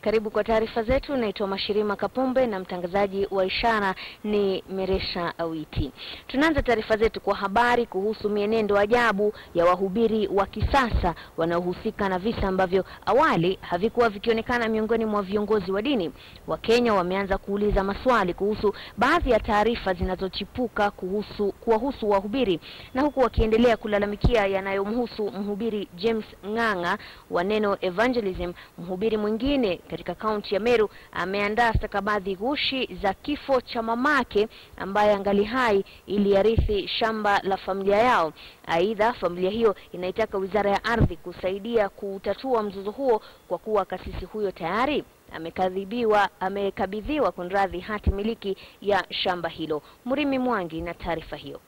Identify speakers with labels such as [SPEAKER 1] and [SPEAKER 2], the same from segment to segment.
[SPEAKER 1] Karibu kwa taarifa zetu. Naitwa Mashirima Kapumbe na mtangazaji wa ishara ni Meresha Awiti. Tunaanza taarifa zetu kwa habari kuhusu mienendo ajabu ya wahubiri wa kisasa wanaohusika na visa ambavyo awali havikuwa vikionekana miongoni mwa viongozi wa dini. Wakenya wameanza kuuliza maswali kuhusu baadhi ya taarifa zinazochipuka kuhusu kuwahusu wahubiri na huku wakiendelea kulalamikia yanayomhusu mhubiri James Ng'ang'a wa Neno Evangelism. Mhubiri mwingine katika kaunti ya Meru ameandaa stakabadhi ghushi za kifo cha mamake ambaye angali hai ili arithi shamba la familia yao. Aidha, familia hiyo inaitaka Wizara ya Ardhi kusaidia kutatua mzozo huo kwa kuwa kasisi huyo tayari amekadhibiwa amekabidhiwa kunradhi hati miliki ya shamba hilo. Murimi Mwangi na taarifa hiyo.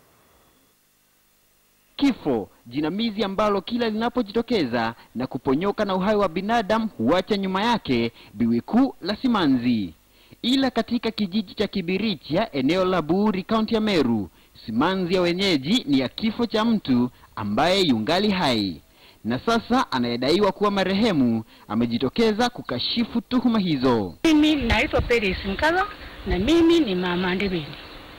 [SPEAKER 2] Kifo, jinamizi ambalo kila linapojitokeza na kuponyoka na uhai wa binadamu huacha nyuma yake biwi kuu la simanzi. Ila katika kijiji cha Kibiricha, eneo la Buuri, kaunti ya Meru, simanzi ya wenyeji ni ya kifo cha mtu ambaye yungali hai, na sasa anayedaiwa kuwa marehemu amejitokeza kukashifu tuhuma hizo.
[SPEAKER 3] Mimi naitwa Peris Nkala na mimi ni mama Ndebeni.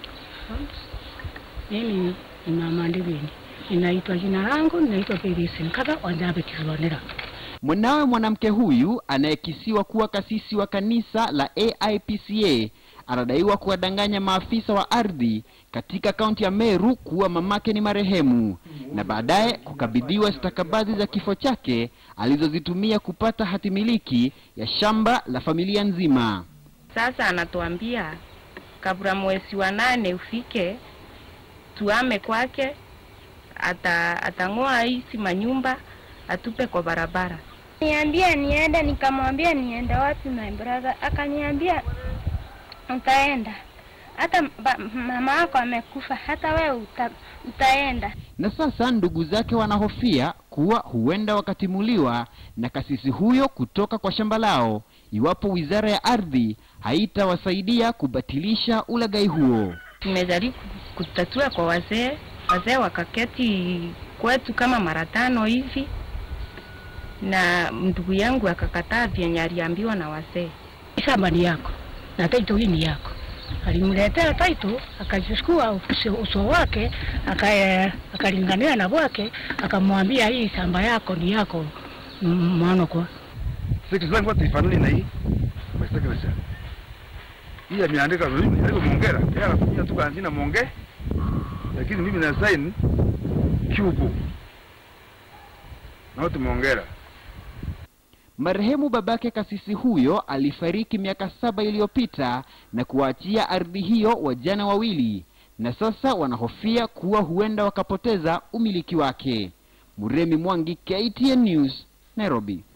[SPEAKER 3] Mimi ni mama Ndebeni. Ninaitwa jina langu, ninaitwa Peris Nkala Wanjabe Kizwanira.
[SPEAKER 2] Mwanawe mwanamke huyu anayekisiwa kuwa kasisi wa kanisa la AIPCA anadaiwa kuwadanganya maafisa wa ardhi katika kaunti ya Meru kuwa mamake ni marehemu na baadaye kukabidhiwa stakabadhi za kifo chake alizozitumia kupata hatimiliki ya shamba la familia nzima.
[SPEAKER 4] Sasa anatuambia kabla mwezi wa nane ufike tuame kwake, ata atang'oa hizi manyumba atupe kwa barabara.
[SPEAKER 5] Niambia niende, nikamwambia niende wapi my brother, akaniambia utaenda hata ba- mama yako amekufa, hata wewe uta, utaenda.
[SPEAKER 2] Na sasa ndugu zake wanahofia kuwa huenda wakatimuliwa na kasisi huyo kutoka kwa shamba lao iwapo wizara ya ardhi haitawasaidia kubatilisha ulaghai huo.
[SPEAKER 4] Tumejaribu kutatua kwa wazee, wazee wakaketi kwetu kama mara tano hivi, na ndugu yangu akakataa vyenye aliambiwa na wazee.
[SPEAKER 3] Shamba ni yako na taito hii ni yako. Alimletea taito, akachukua uso, uso wake aka- akalingania na bwake, akamwambia hii shamba yako ni yako m- mwana kwa
[SPEAKER 6] Sisi zangu hata ifanani na hii. Mstakabali. Hii ameandika mimi ndio muongera. Yeye anafanyia tu kwa jina muonge. Lakini mimi na sign cube. Na watu muongera.
[SPEAKER 2] Marehemu babake kasisi huyo alifariki miaka saba iliyopita na kuwaachia ardhi hiyo wajana wawili, na sasa wanahofia kuwa huenda wakapoteza umiliki wake. Muremi Mwangi, KTN News, Nairobi.